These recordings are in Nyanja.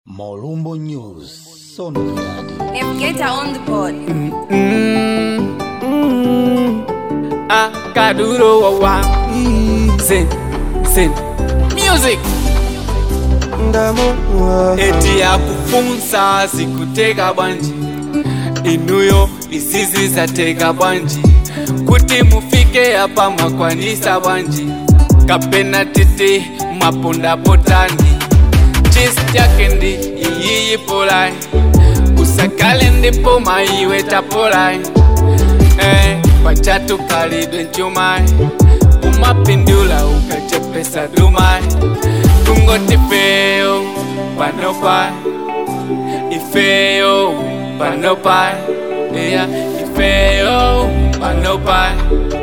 Molumbo News, sonoridade. Navigator on the board. akaduro wawa zen zen music eti yakufunsa zikuteka bwanji inuyo izizi zateka bwanji kuti mufike apa mwakwanisa bwanji kapena tete mwaponda potani chisi chake ndi iyiyi polai usakale ndipo maiwe tapolai eh, pachatu kalidwe nchumai umapindula ukachepesa dumai tungoti feyo panopai ifeyo panopai iya ifeyo panopai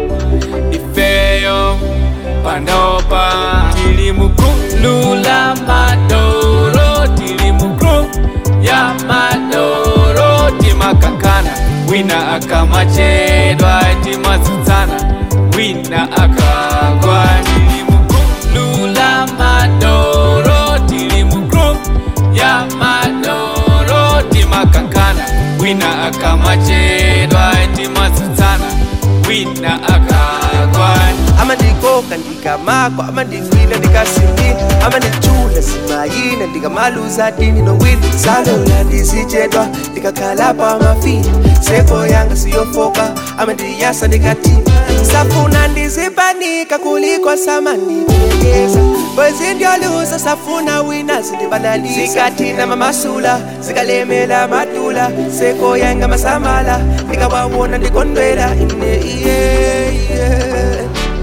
ifeyo panopa tilimukulula madoro tilimukru ya madoro timakankana wina akamachedwa timazutsana wina akagwa tilimukulula madoro tilimukru ya madoro timakankana wina akamachedwa timazutsana wina akagwa amandikoka ndikamakwa amandigwina ndikasindi amandichula simayina ndikamaluza dini nowini salola ndizichedwa ndikakhala pamafini seko yanga siyofoka amandiyasa ndikatima safuna ndizipanika kuliko samandipelekeza kwezindyoluza safuna wina zindibanalisa zikathina mamasula zikalemela madula seko yanga masamala ndikawawona ndikondwela ine iye iye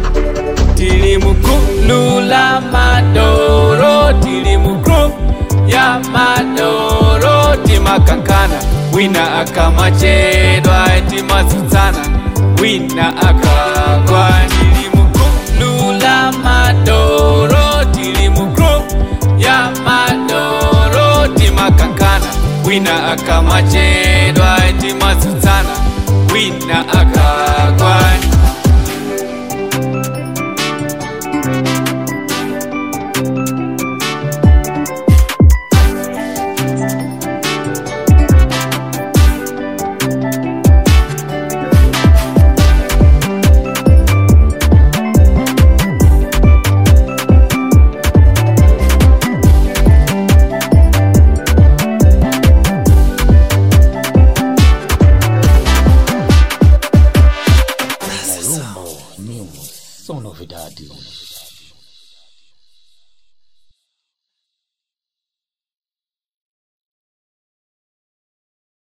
tilimukulula madoro tilimukru ya madoro timakankana wina akamachedwa timazutsana wina akagwa tilimukulula madoro tilimukru ya madoro timakankana wina akamachedwa timazutsana wina akagwa